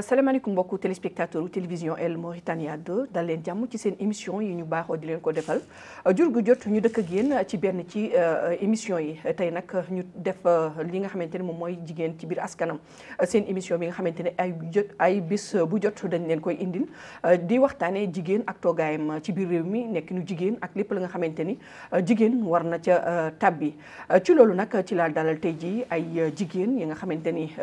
salaamaaleykum mbokku téléspectateur télévision El Mauritania 2 dal leen jàmm ci seen émission yi ñu baaxoo di leen ko defal jur gu jot ñu dëkk ak yéen ci benn ci émission yi tey nag ñu def li nga xamante ne moom mooy jigéen ci biir askanam seen émission bi nga xamante ne ay jot ay bis bu jot dañ leen koy indil di waxtaanee jigéen ak toogaayam ci biir réew mi nekk nu jigéen ak lépp la nga xamante ni jigéen war na ca tabbi ci loolu nag ci laa dalal tey jii ay jigéen yi nga xamante ni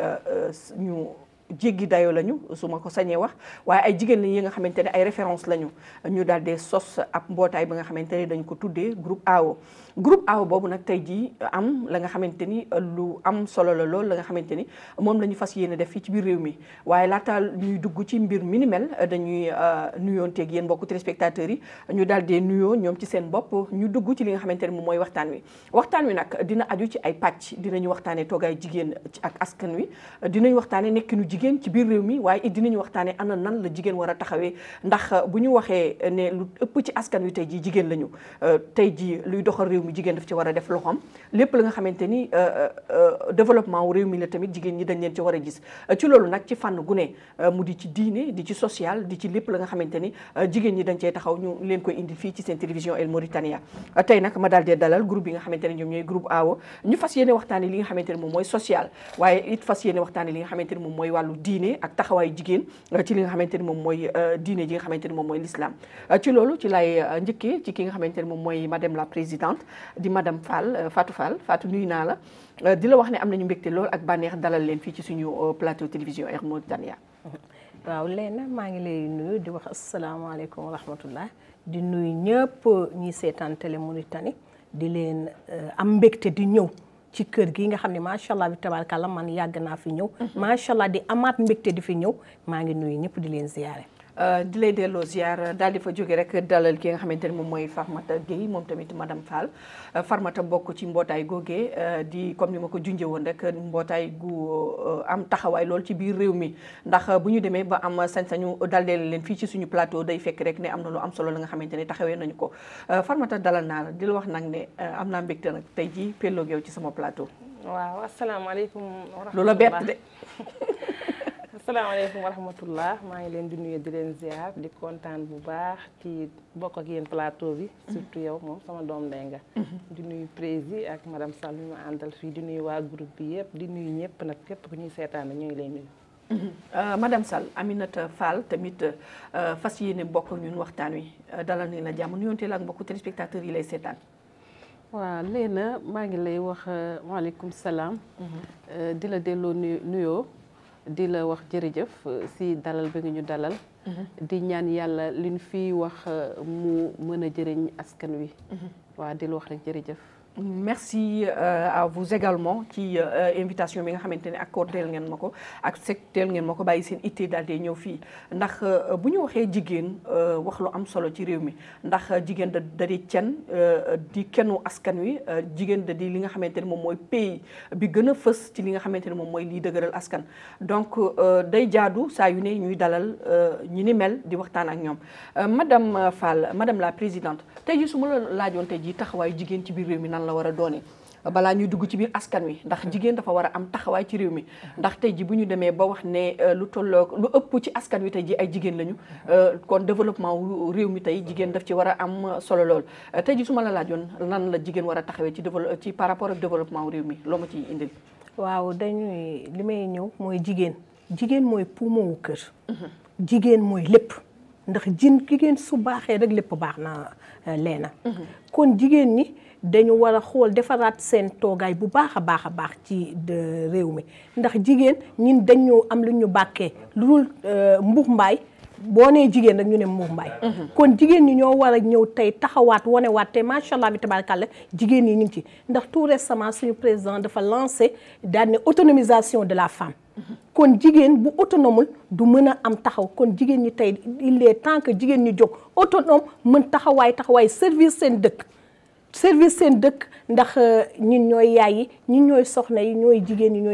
ñu jéggi dayoo lañu su ma ko sañee wax waaye ay jigéen lañ yi nga xamante ne ay référence lañu ñu daal di sos ab mbootaay bi nga xamante ne dañ ko tuddee groupe AO groupe AO boobu nag tey jii am la nga xamante ni lu am solo la lool la nga xamante ni moom la ñu fas yéene def fii ci biir réew mi waaye laata ñuy dugg ci mbir mi ni mel dañuy nuyoonteeg yéen mbokku téléspectateurs yi ñu daal di nuyoo ñoom ci seen bopp ñu dugg ci li nga xamante ne moom mooy waxtaan wi waxtaan wi nag dina aju ci ay pàcc dinañu waxtaanee toogaay jigéen ak askan wi dinañ waxtaanee nekkinu jigéen ci biir réew mi waaye it dinañu waxtaanee ana nan la jigéen war a taxawee ndax bu ñu waxee ne lu ëpp ci askan wi tey jii jigéen lañu tey jii luy doxal réew mi jigéen daf ci war a def loxoom lépp la nga xamante ni développement wu réew mi la tamit jigéen ñi dañ leen ci war a gis ci loolu nag ci fànn gu ne mu di ci diine di ci social di ci lépp la nga xamante ni jigéen ñi dañ cee taxaw ñu leen koy indi fii ci seen télévision El Mauritania tey nag ma daal dee dalal groupe bi nga xamante ne ñoom ñooy groupe AO ñu fas yéene waxtaane li nga xamante ne moom mooy social waaye it fas yéene waxtaane li nga xamante ne moom mooy wàllu diine ak taxawaayu jigéen ci li nga xamante ni moom mooy diine ji nga xamante ni moom mooy l'islam ci loolu ci lay njëkkee ci ki nga xamante ni moom mooy madame la présidente di madame Fall Fatou Fall Fatou nuyu naa la di la wax ne am nañu mbégte lool ak bànneex dalal leen fii ci suñu plateau télévision Air Mauritania waaw Léna maa ngi lay nuyu di wax asalaamaaleykum wa rahmatullah di nuyu ñëpp ñi seetaan télé Mauritanie di leen am mbégte di ñëw ci kër gi nga xam ne macha allah bi tabaarkalla man yàgg naa fi ñëw. macha allah di amaat mbégte di fi ñëw maa ngi nuyu ñëpp di leen ziyaare. di lay delloo ziar daal di fa jóge rek dalal ki nga xamante ne moom mooy Farmata Gueye moom tamit madame Fall Farmata bokk ci mbootaay googee di comme ni ma ko junjee woon rek mbootaay gu am taxawaay lool ci biir réew mi ndax bu ñu demee ba am sañ-sañu daldeel leen fii ci suñu plateau day fekk rek ne am na lu am solo la nga xamante ne taxawee nañu ko Farmata dalal naa la di la wax nag ne am naa mbégte nag tey jii pelloog yow ci sama plateau. waaw asalaamaaleykum. lu la bett de. asalaamaaleykum wa rahmatullah maa ngi leen di nuyu di leen ziar di kontaan bu baax ci bokk ak yéen plateau bi surtout yow moom sama doom ndey nga di nuyu prési ak madame Sall mi ma àndal fii di nuyu waa groupe bi yëpp di nuyu ñëpp nag képp ku ñuy seetaan ñu ngi lay nuyu madame Sall Aminata Fall tamit fas yéene bokk ñun waxtaan wi dalal ni la jàmm nuyonteel ak mbokku téléspectateurs yi lay seetaan waaw Léna maa ngi lay wax waaleykum salaam di la delloo nuyoo di la wax jërëjëf si dalal bi nga ñu dalal di ñaan yàlla li ñu fiy wax mu mën a jëriñ askan wi waaw di la wax rek jërëjëf merci à vous également ci invitation bi nga xamante ne accordé ngeen ma ko accepté ngeen ma ko bàyyi seen ittee daal di ñëw fii ndax bu ñu waxee jigéen wax lu am solo ci réew mi ndax jigéen da da di cen di kenu askan wi jigéen da di li nga xamante ne moom mooy pays bi gën a fës ci li nga xamante ne moom mooy liy dëgëral askan donc day jaadu saa yu ne ñuy dalal ñi ni mel di waxtaan ak ñoom madame Fall madame la présidente tey jii su ma la laajoon tey jii taxawaayu jigéen ci biir réew mi nan la war a doone balaa ñuy dugg ci biir askan wi ndax jigéen dafa war a am taxawaay ci réew mi ndax tey ji bu ñu demee ba wax ne lu tolloo lu ëpp ci askan wi tey ji ay jigéen lañu kon développement wu réew mi tey jigéen daf ci war a am solo lool tey ji su ma la laajoon lan la jigéen war a taxawee ci développement ci par rapport ak développement wu réew mi loo ma ciy indil. waaw dañuy li may ñëw mooy jigéen jigéen mooy poumon wu kër. jigéen mooy lépp ndax jin jigéen su baaxee rek lépp baax na leena kon jigéen ñi. dañu war a xool defaraat seen toogaay bu baax a baax a baax ci réew mi ndax jigéen ñun dañu am lu ñu bàkkee lu dul mbux mbaay boo nee jigéen rek ñu ne mbux mbaay kon jigéen ñi ñoo war a ñëw tey taxawaat wanewaat tey macha allah bi tabaarkalla jigéen ñi ñu ngi ci ndax tout récemment suñu président dafa lancé daal ne autonomisation de la femme kon jigéen bu autonome du mën a am taxaw kon jigéen ñi tey il est temps que jigéen ñi jóg autonome mën taxawaay taxawaay service seen dëkk service seen dëkk ndax ñun ñooy yaay yi ñun ñooy soxna yi ñooy jigéen ñi ñooy yëpp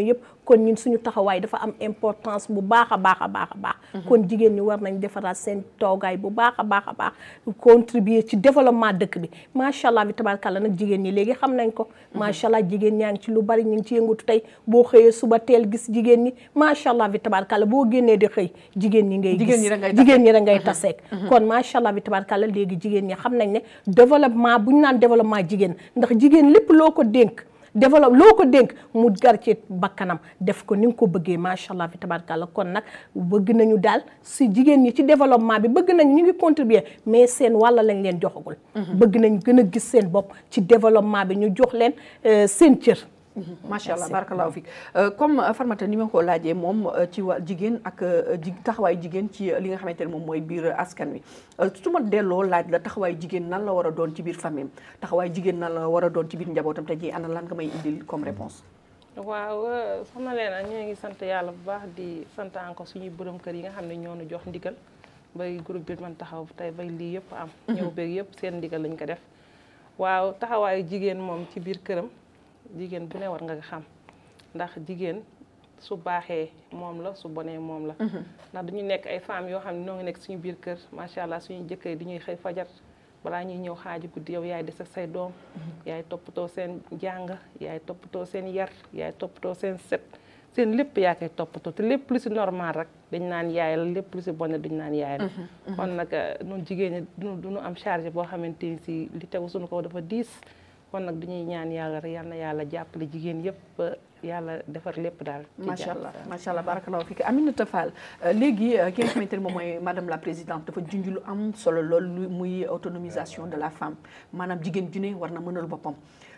kon ñun suñu taxawaay dafa am importance bu baax a baax a baax a baax kon jigéen ñi war nañ defaraat seen toogaay bu baax a baax a baax contribuer ci développement dëkk bi macha allah bi tabarkàlla nag jigéen ñi léegi xam nañ ko macha allah jigéen ñaa ngi ci lu bari ñu ngi ci yëngatu tey boo xëyee suba teel gis jigéen ñi macha allah bi tabarkàlla boo génnee di xëy jigéen ñi ngay Jigéen gis ñi rek ngay jigéen ñi rek ngay taseek kon macha allah bi tabarkàlla léegi jigéen ñi xam nañ ne développement bu ñu naan développement jigéen ndax jigéen lépp loo ko dénk développe loo ko dénk mu gar ci bakkanam def ko ni nga ko bëggee macha allah fi tabarkàlla kon nag bëgg nañu daal si jigéen ñi ci développement bi bëgg nañu ñu ngi contribuer mais seen wàlla lañ leen joxagul bëgg nañ gën a gis seen bopp ci développement bi ñu jox leen euh, seen cër macha allah barakallahu fik comme Farmata ni ma ko laajee moom ci wa jigéen ak ji taxawaayu jigéen ci li nga xamante ne moom mooy biir askan wi su ma delloo laaj la taxawaayu jigéen nan la war a doon ci biir famille taxawaayu jigéen nan la war a doon ci biir njabootam te ji ana lan nga may indil comme réponse waaw soxna Leena ñoo ngi sant yàlla bu baax di sant encore suñuy borom kër yi nga xam ne ñoo nu jox ndigal bay groupe bi man taxaw tey bay lii yëpp am. ñëw beeg yëpp seen ndigal lañ ko def. waaw taxawaayu jigéen moom ci biir këram jigéen bu ne war nga xam ndax jigéen su baaxee moom la su bonee moom la. ndax dañu nekk ay femmes yoo xam ne ñoo ngi nekk suñu biir kër macha allah suñu jëkkër yi dañuy xëy fajar. balaa ñuy ñëw xaaju guddi yow yaay des ak say doom yaay toppatoo seen jàng yaay toppatoo seen yar yaay toppatoo seen set seen lépp yaa koy toppatoo te lépp lu si normal rek dañ naan yaay la lépp lu si bon duñ naan yaay la kon nag ñun jigéen ñi duñu duñu am charge boo xamante ni si li tegu suñu ko dafa diis kon nag du ñuy ñaan yàlla rek yal na yàlla jàppale jigéen yëpp ba yàlla defar lépp daal macha allah macha allah barakallahu fik Aminata Fall léegi ki nga xamante ne moom mooy madame la présidente dafa junj lu am solo lool lu muy autonomisation de la femme maanaam jigéen ju ne war na mënal boppam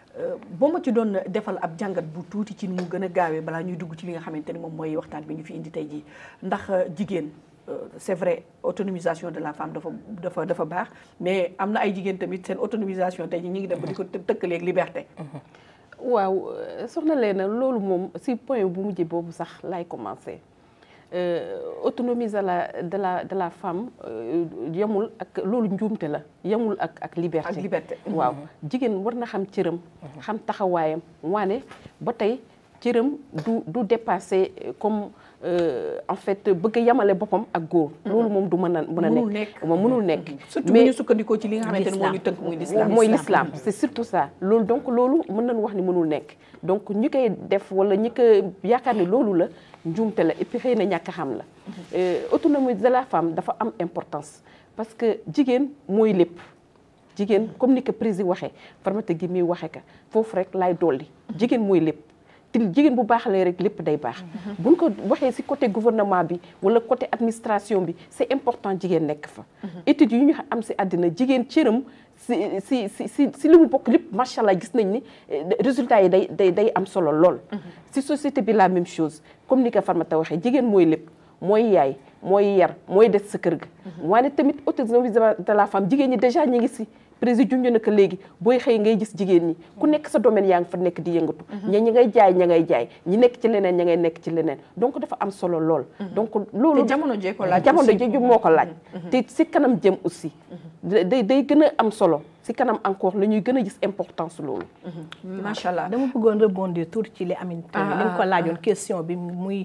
boo ma ci doon defal ab jàngat bu tuuti ci ni mu gën a gaawee balaa ñuy dugg ci li nga xamante ni moom mooy waxtaan bi ñu fi indi tey jii ndax jigéen c'est vrai autonomisation de la femme dafa dafa dafa baax mais am na ay jigéen tamit seen autonomisation tey jii ñu ngi dem ba di ko tëkkaleeg liberté. waaw soxna Leena loolu moom si point bu mujj boobu sax laay commencer autonomie de la de la de la femme yemul ak loolu njuumte la yemul ak ak liberté. ak liberté. waaw jigéen war na xam cëram. xam taxawaayam waane ba tey cëram du du dépasser comme en fait bëgg a yemale boppam ak góor. loolu moom du mën a mën a mënul nekk. nekk moom mënul nekk. surtout bu ñu sukkandikoo ci li nga xamante ne moo ñu tënk muy l'islam mooy l'islam c'est surtout ça loolu donc loolu mën nañu wax ni mënul nekk donc ñi koy def wala ñi ko yaakaar ni loolu la njuumte la et puis xëy na ñàkk a xam la autonomie de la femme dafa am importance parce que jigéen mooy lépp jigéen comme ni ko président waxee Farmata gi muy waxee ka foofu rek laay dolli jigéen mooy lépp te jigéen bu baaxalee rek lépp day baax buñ ko waxee ci côté gouvernement bi wala côté administration bi c'est important jigéen nekk fa études yu ñu am ci àddina jigéen cëram si si si si si li mu bokk lépp macha allah gis nañ ni résultat yi day day day am solo lool ci société bi la même chose comme ni ko Farmata waxee jigéen mooy lépp mooy yaay mooy yar mooy des sa kër ga waane tamit autonomie de la femme jigéen ñi déjà ñi ngi ci président junj na ko léegi booy xëy ngay gis jigéen ñi ku nekk sa domaine yaa ngi fa nekk di yëngatu ña ñi ngay jaay ña ngay jaay ñi nekk ci leneen ña ngay nekk ci leneen donc dafa am solo lool donc loolu te jamono jee ko laaj jamono jee moo ko laaj te si kanam jëm aussi day day gën a am solo si kanam encore la ñuy gën a gis importance loolu macha allah dama bëggoon rebondir tuuti ci li Aminata li nga ko laajoon question bi muy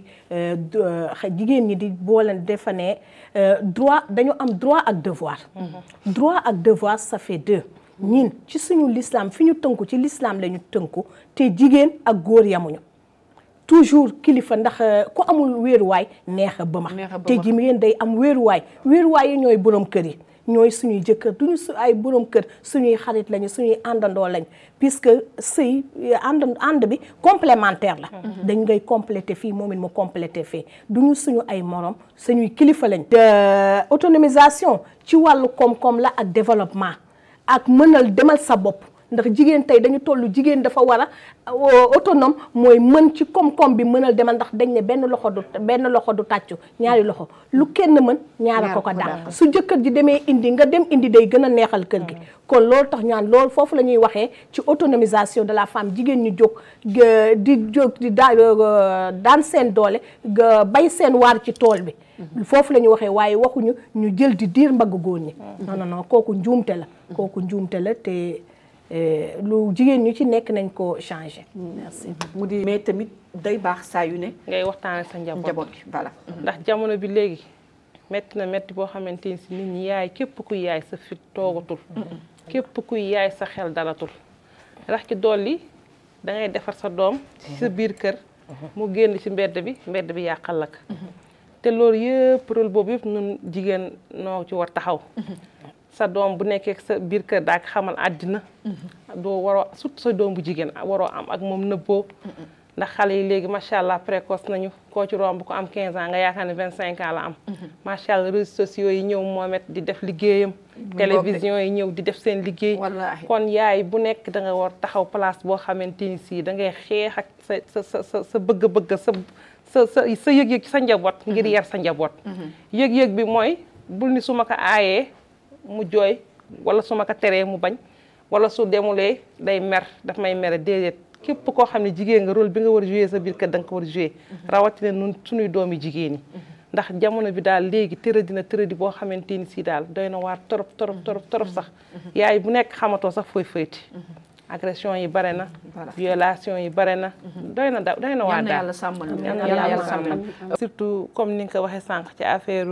jigéen ñi di booleen defa ne droit dañu am droit ak devoir droit ak devoir ça fait deux ñin ci suñu l'islam fi ñu tënku ci l'islam la ñu tënku te jigéen ak góor yamuñu toujours kilifa ndax ku amul wéeruwaay neex a bëma te jigéen day am wéeruwaay wéeruwaay yi ñooy borom kër yi ñooy suñuy jëkkër duñu su ay borom kër suñuy xarit lañu suñuy àndandoo lañ puisque sëy ànd ànd bi complémentaire la dañ ngay complété fii moom it mu complété fii duñu suñu ay morom suñuy kilifa lañ autonomisation ci wàllu koom-koom la ak développement ak mënal demal sa bopp ndax jigéen tey dañu toll jigéen dafa war a autonome mooy mën ci koom-koom bi mënal demal ndax dañ ne benn loxo du benn loxo du tàccu ñaari loxo lu kenn mën ñaara ko ko daan su jëkkër ji demee indi nga dem indi day gën a neexal kër gi kon loolu tax ñaan loolu foofu la ñuy waxee ci autonomisation de la femme jigéen ñu jóg di jóg di daa daan seen doole bay seen waar ci tool bi foofu la ñuy waxee waaye waxuñu ñu jël di diir mbagg góor ñi non non non kooku njuumte la kooku njuumte la te lu jigéen ñu ci nekk nañ ko changé. merci mu di mais tamit day baax saa yu ne. ngay waxtaan ak sa njaboot njaboot gi voilà. ndax jamono bi léegi metti na metti boo xamante ni si nit ñi yaay képp kuy yaay sa fit toogatul. képp kuy yaay sa xel dalatul. rax ci dolli da ngay defar sa doom ci sa biir kër. mu génn ci mbedd bi mbedd bi yàqal la ko te loolu yëpp rôle boobu yëpp ñun jigéen noo ci war taxaw. sa doom bu nekkee sa biir kër daa ko xamal àddina. doo waroo surtout sa doom bu jigéen waroo am ak moom nëbboo. ndax xale yi léegi macha allah précoce nañu koo ci romb ko am 15 ans nga yaakaar ne 25 ans la am. macha allah réseaux sociaux yi ñëw moomet di def liggéeyam. télévision yi ñëw di def seen liggéey. kon yaay bu nekk da nga war taxaw place boo xamante ni si da ngay xeex ak sa sa sa sa bëgg-bëgg sa sa sa sa yëg-yëg sa njaboot. ngir yar sa njaboot. yëg-yëg bi mooy bul ni su ma ko aayee mu jooy wala su ma ko teree mu bañ wala su demulee day mer daf may mere déedéet. képp koo xam ne jigéen nga rôle bi nga war a joué sa biir kër da nga ko war a joué rawatina nun suñuy doomi jigéen yi ndax jamono bi daal léegi tëradi na tëradi boo xamante ni si daal doy na waar torop torop torop torop sax yaay bu nekk xamatoo sax fooy fëyti agression yi bare na violation yi bare na doy na da doy na waar daal yàlla sàmmal surtout comme ni nga ko waxee sànq ci affaire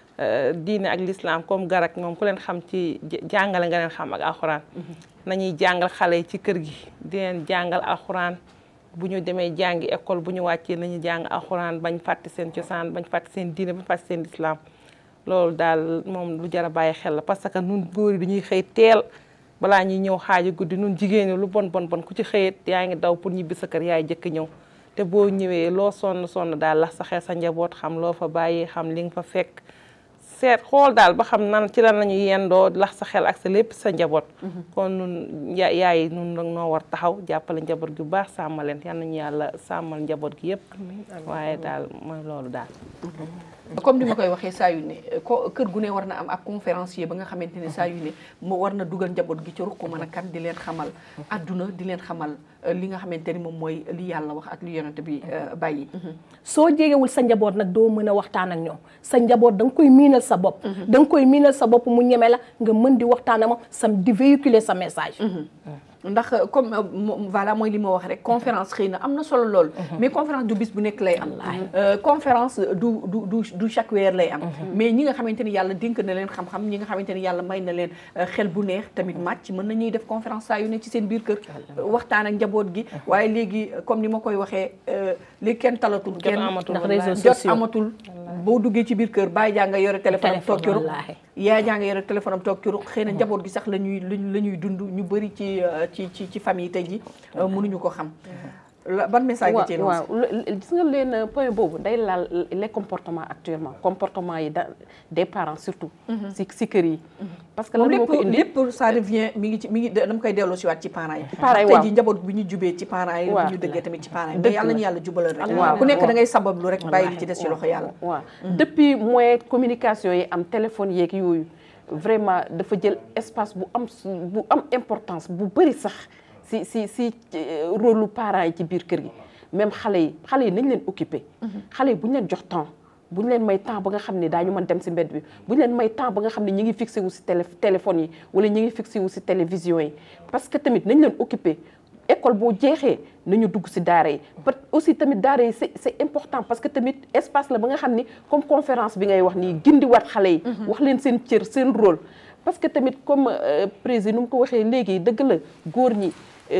diine ak l'islam comme garak moom ku leen xam ci jàngale nga leen xam ak alxuraan nañuy jàngal xale yi ci kër gi di leen jàngal alxuraan bu ñu demee jàngi école bu ñu wàccee nañu jàng alxuraan bañ fàtte seen cosaan bañ fàtte seen diine bañ fàtte seen islam loolu daal moom lu jar a bàyyi xel la parce que nun góor yi dañuy xëy teel balaa ñuy ñëw xaaju guddi nun jigéen ñi lu bon bon bon ku ci xëyet yaa ngi daw pour ñibbi sa kër yaay jëkk ñëw te boo ñëwee loo sonn sonn daal la sa xel sa njaboot xam loo fa bàyyi xam li nga fa fekk seet xool daal ba xam nan ci lan la ñu yendoo lax sa xel ak sa lépp sa njaboot. kon nun yaay nun nag noo war taxaw jàppale njaboot gi bu baax sàmmal leen yal nañu yàlla sàmmal njaboot gi yëpp. waaye daal mooy loolu daal. comme ni ma koy waxee saa yu ne ko kër gu ne war na am ak conférencier ba nga xamante ne saa yu ne mu war na dugal njaboot gi ci ruq mën a kan di leen xamal adduna di leen xamal li nga xamante ni moom mooy li yàlla wax ak li yonent bi bàyyi. soo jegewul sa njaboot nag doo mën a waxtaan ak ñoom sa njaboot da nga koy miinal sa bopp. da nga koy miinal sa bopp mu ñeme la nga mën di waxtaan ak moom sam di véhiculer sa message. ndax comme voilà mooy li ma wax rek conférence xëy na am na solo lool. mais conférence du bis bu nekk lay am. conférence du du du du chaque weer lay am. mais ñi nga xamante ni yàlla dénk na leen xam-xam ñi nga xamante ni yàlla may na leen xel bu neex tamit màcc mën nañuy def conférence saa yu ne ci seen biir kër. waxtaan ak njaboot gi. waaye léegi comme ni ma koy waxee léegi kenn talatul. kenn ndax réseaux jot sociaux amatul. boo duggee ci biir kër bàyyi jaa nga yore téléphone am toog ci ruq yaay jaa nga yore téléphone am toog ci ruq xëy na njaboot gi sax la ñuy la ñuy dund ñu bëri ci ci ci ci famille tey ji mënuñu ko xam ban message nga ci waaw gis nga leen point boobu day laal les comportements actuellement comportement yi da des parents surtout si si kër yi parce que lan moo ko indi lépp ça revient mi ngi ci mi ngi dama koy delloo si waat ci parents yi parents yi tey waaw ji njaboot bi ñu jubee ci parents yi bu ñu dëggee tamit ci parents yi mais yàlla ñu yàlla jubalal rek waaw ku nekk da ngay sabablu rek bàyyi li ci des ci loxo yàlla waaw depuis moyen communication yi am téléphone yeeg yooyu vraiment dafa jël espace bu am bu am importance bu bëri sax si si si rôle lu parents yi ci biir kër gi même xale yi xale yi nañ leen occupé xale yi bu ñu leen jox temps bu ñu leen may temps ba nga xam ne daañu mën dem si mbedd bi bu ñu leen may temps ba nga xam ne ñi ngi fixé wu si télé téléphone yi wala ñi ngi fixé wu si télévision yi parce que tamit nañ leen occupé école boo jeexee nañu dugg si daara yi parce aussi tamit daara yi c'est c'est important parce que tamit espace la ba nga xam ni comme conférence bi ngay wax nii gindiwaat xale yi wax leen seen cër seen rôle parce que tamit comme président nu mu ko waxee léegi dëgg la góor ñi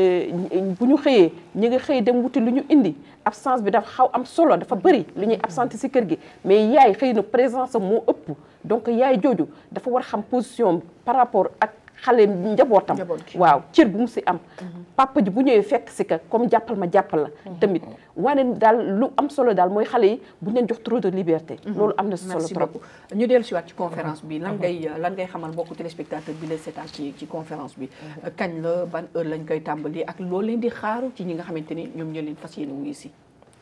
bu ñu xëyee ñi nga xëy dem wuti lu ñu indi absence bi dafa xaw am solo dafa bëri lu ñuy absenté si kër gi mais yaay xëy na présence am moo ëpp donc yaay jooju dafa war xam position par rapport ak xale njabootam waaw cër bu mu si am papa ji bu ñëwee fekk si ka comme jàppal ma jàppal la tamit wane daal lu am solo daal mooy xale yi bu ñu leen jox trop de liberté loolu am na si solo merci trop beaucoup ñu dellu si waat ci conférence bi lan ngay lan ngay xamal mbokku téléspectateur bi la seetaan ci ci conférence bi kañ la ban heure lañ koy tàmbali ak loolu leen di xaaru ci ñi nga xamante ni ñoom ñoo leen fas yéene wuyu si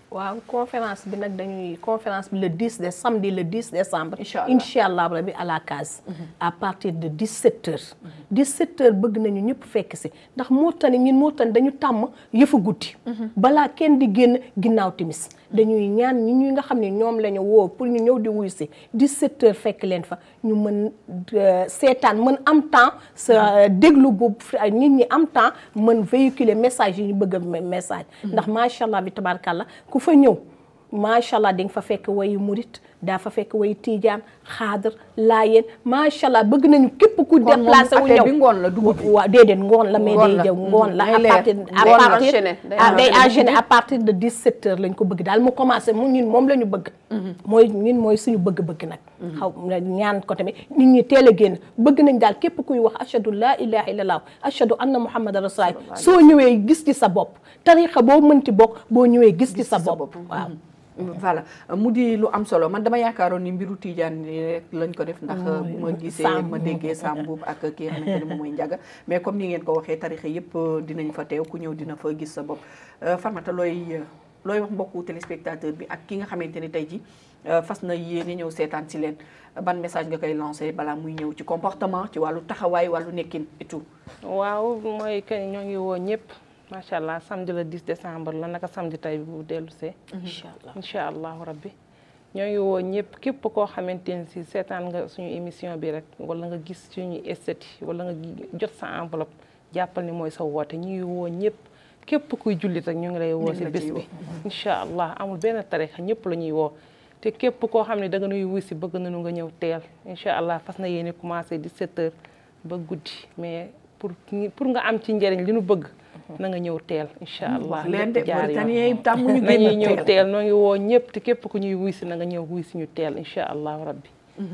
waaw conférence bi nag dañuy conférence bi le 10 de samedi le 10 décembre. Incha allah incha allah rabi à la case. à partir de 17 heures. 17 heures bëgg nañu ñëpp fekk si ndax Mauritanie ñun Mauritanie dañu tàmm yëfu guddi. balaa kenn di génn ginnaaw timis dañuy ñaan ñi ñuy nga xam ne ñoom la ñu woo pour ñu ñëw di wuyu si 17 heures fekk leen fa ñu mën seetaan mën am temps sa déglu bu nit ñi am temps mën véhiculer message yi ñu bëgg a message. ndax macha allah bi tabarkalla ku fa ñëw macha allah di nga fa fekk wayu murit daa fa fekk wayu tiijaan xaadar laayeen macha allah bëgg nañu képp ku déplacé wu ñëw bi ngoon la dugub bi waaw déedéet ngoon la mais Ngoon day la. jëw ngoon la Day à leer. partir à Ngoon la. partir enchaîné, day ah, day enchaîné. enchaîné à partir de 17 heures lañ ko bëgg daal mu commencé mu ñun moom la ñu bëgg mooy ñun mooy suñu bëgg-bëgg nag xaw ñaan ko tamit nit ñi teel a génn bëgg nañ daal képp kuy wax ashadu laa ilaha illallah ashadu anna muhammadan rasulullah soo ñëwee gis ci sa bopp tarixa boo mënti bokk boo ñëwee gis ci sa bopp waaw voilà mu di lu am solo man dama yaakaaroon ni mbiru Tidiane ni rek lañ ko def ndax bu ma gisee Sam. ma déggee Sam Mboup ak ki nga xamante ne moom mooy Ndiaga mais comme ni ngeen ko waxee tarixa yëpp dinañ fa teew ku ñëw dina fa gis sa bopp Farmata looy looy wax mbokku téléspectateur bi ak ki nga xamante ni tey ji fas na yéene ñëw seetaan si leen ban message nga koy lancé balaa muy ñëw ci comportement ci wàllu taxawaay wàllu nekkin et tout waaw mooy que ñoo ngi woo ñëpp macha allah samedi le 10 décembre la naka samedi tey bu dellu see. incha allah incha allahu rabbi ñoo ngi woo ñëpp képp koo xamante ne si seetaan nga suñu émission bi rek wala nga gis suñu esthétique wala nga jot sa enveloppe jàppal ni mooy sa woote ñu ngi woo ñëpp képp kuy jullit rek ñu ngi lay woo si la bés ciy bi woo. incha allah amul benn tarixa ñëpp la ñuy woo te képp koo xam ne da nga nuy wuy si bëgg nañu nga ñëw teel incha allah fas na yéene commencé 17 heures ba guddi mais pour pour nga am ci njëriñ li nu bëgg na nga ñëw teel incha allah wax leen de lépp jaar yoon. Mauritanien yi tàmm ñu nañuy génn ñëw teel teel noo ngi woo ñëpp te képp ku ñuy wuy si na nga ñëw wuy si ñu teel incha allahu rabbi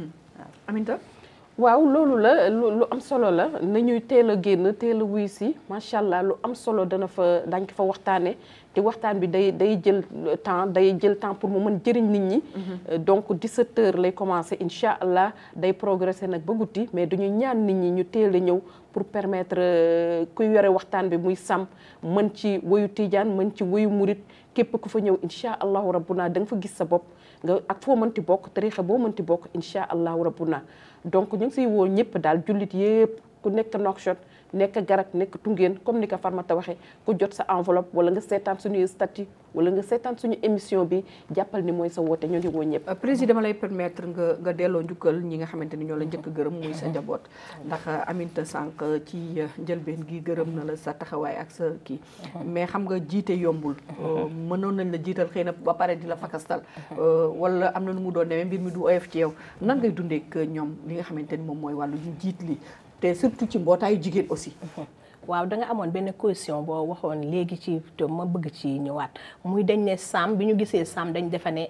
Aminta waaw loolu la lu lu am solo la nañuy teel a génn teel a wuy si macha allah lu am solo dana fa dañ ko fa waxtaanee te waxtaan bi day day jël temps day jël temps pour mu mën jëriñ nit ñi. donc 17 heures lay commencé incha allah day progresser nag ba guddi mais dañuy ñaan nit ñi ñu teel a ñëw pour permettre euh, kuy yore waxtaan bi muy sam mën ci woyu tijaan mën ci woyu murit képp ku fa ñëw incha allahu rabbuna da nga fa gis sa bopp nga ak foo mënti bokk tarixa boo mënti bokk incha allahu rabbuna donc ñu ngi siy woo ñëpp daal jullit yëpp ku nekk Nouakchott nekk Garak nekk Tungeen comme ni ko Farmata waxee ku jot sa enveloppe wala nga seetaan suñuy statut wala nga seetaan suñu émission bi jàppal ni mooy sa woote ñu ngi woo ñëpp. président ma lay permettre nga nga delloo njukkal ñi nga xamante ni ñoo la njëkk gërëm muy sa njaboot ndax Aminta sànq ci njëlbeen gi gërëm na la sa taxawaay ak sa kii mais xam nga jiite yombul mënoon nañ la jiital xëy na ba pare di la fakastal wala am na nu mu doon demee mbir mi du oyof ci yow nan ngay dundee ak ñoom li nga xamante ni moom mooy wàllu ñu jiit li te surtout ci mbootaayu jigéen aussi waaw da nga amoon benn question boo waxoon léegi ci te ma bëgg ci ñëwaat muy dañ ne Sam bi ñu gisee Sam dañ defa ne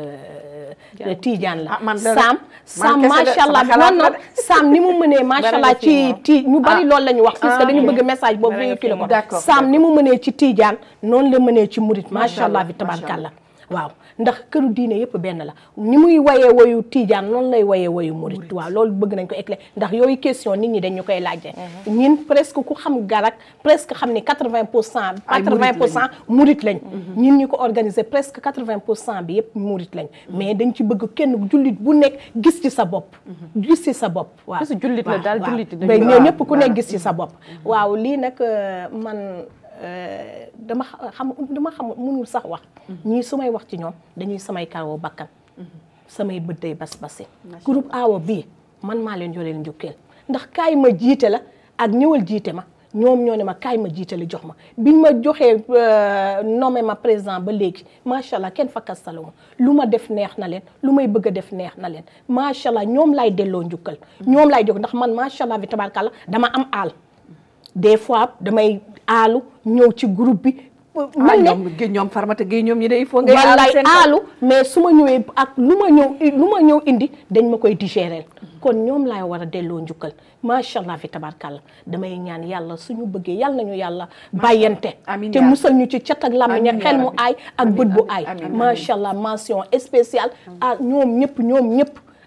euh, Tidiane la Ah, man de- Sam man Sam kese de, macha allah sama xalaat non la non Sam ni mu mënee macha Bari allah na ci ci moom. ti ñu bari Ah. loolu la ñu wax puisque Ah, dañu ok. bëgg message boobu Bari na ci véhiculé ko moom. D'accord, Sam ni mu mënee ci Tidiane noonu la mënee ci murit Macha macha allah allah, bi macha tabarkàlla waaw ndax këru diine yëpp benn la ni muy wayee woyu Tidiane noonu lay wayee woyu murit waaw loolu bëgg nañ ko éclairer ndax yooyu question nit ñi dañu koy laajte ñin presque ku xam garak presque xam ni 80 pour cent Ay 80 pour murit cent murit lañ ñin ñu ko organiser presque 80 pour cent bi yëpp murit lañ mais dañ ci bëgg kenn jullit bu nekk gis ci sa bopp gis ci sa bopp waaw Parce que jullit la waaw, daal, waaw. jullit dañu- mais ñoo waaw, ñëpp ku waaw. nekk gis ci sa bopp waaw lii nag euh, man euh, dama xa- xam dama xam mënul sax wax ñii su may wax ci ñoom dañuy samay karaw bakkan samay bët day bas basi groupe awo bii man maa leen yoreel njukkeel ndax kaay ma jiite la ak ñëwal jiite ma ñoom ñoo ne ma kaay ma jiite la jox ma biñ ma joxee euh, nommé ma président ba léegi macha allah kenn fakkastalu ma lu ma def neex na leen lu may bëgg a def neex na leen macha allah ñoom laay delloo njukkal ñoom laay jox ndax man macha allah bi tabarkalla dama am aal des fois damay aalu ñëw ci groupe bi ah mel ne ñoom gi- ñoom Farmata Gueye ñoom ñi de il faut ngay aar wallaay seen kaw. aalu mais su ma ñëwee ak lu ma ñëw lu ma ñëw indi dañ ma koy digérer kon ñoom laay war a delloo njukkal macha allah fi tabarkàlla damay ñaan yàlla suñu bëggee yàlla nañu yàlla bàyyante Amiin te yaa musal ñu ci cat ak làmmiñ Amiin ak xel yaa mu rabbi. aay ak Amiin, bët bu amiin, aay amiin, amiin. macha allah mention spéciale ah ñoom ñëpp ñoom ñëpp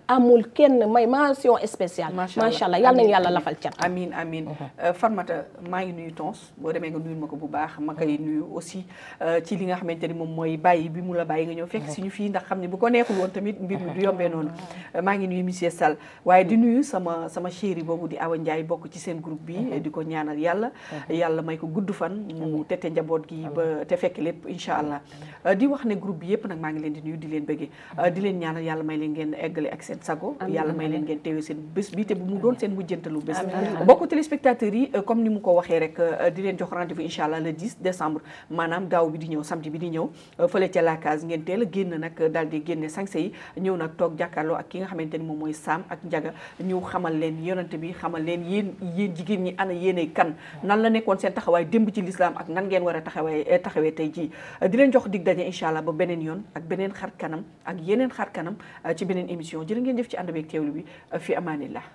amul kenn may mention spéciale Macha Allah. macha allah yal nañu Amiin, yàlla amiin. lafal cat amiin amiin Farmata maa ngi nuyu Tons boo demee nga nuyul ma ko bu baax ma koy nuyu aussi euh, ci li nga xamante ni moom mooy bàyyi bi mu la bàyyi nga ñëw fekk si ñu fii ndax xam ne bu ko neexul woon tamit mbir mi du yombee noonu Euh, maa ngi nuyu monsieur Sall waaye di nuyu sama sama chéri boobu di Awa Ndiaye bokk ci seen groupe bi di ko ñaanal yàlla yàlla may ko gudd fan mu tete njaboot gi ba te fekk lépp incha allah Euh, di wax ne groupe bi yëpp nag maa ngi leen di nuyu di leen bëggee Euh, di leen ñaanal yàlla may leen ngeen eggale ak seen sago yàlla may leen ngeen teewee seen bés bi te bu mu doon seen mujjantalu bés mbokku téléspectateurs yi euh, comme ni mu ko waxee rek euh, di leen jox rendez-vous incha allah le 10 décembre maanaam gaaw bi di ñëw samedi bi di ñëw euh, fële ca la case ngeen teel a génn nag daal di génne sañse yi ñëw nag toog jàkkaarloo ak ki nga xamante ni moom mooy Sam ak Njaga ñu xamal leen yonante bi xamal leen yéen yéen jigéen ñi ana yéenay kan nan la nekkoon seen taxawaay démb ci lislaam ak nan ngeen war a taxawee eh, taxawee tey jii Euh, di leen jox dig daje incha allah ba beneen yoon ak beneen xar kanam ak yeneen xar kanam euh, ci beneen émission jërë ngeen jëf ci ànd beeg teewlu bi euh, fi amaanillah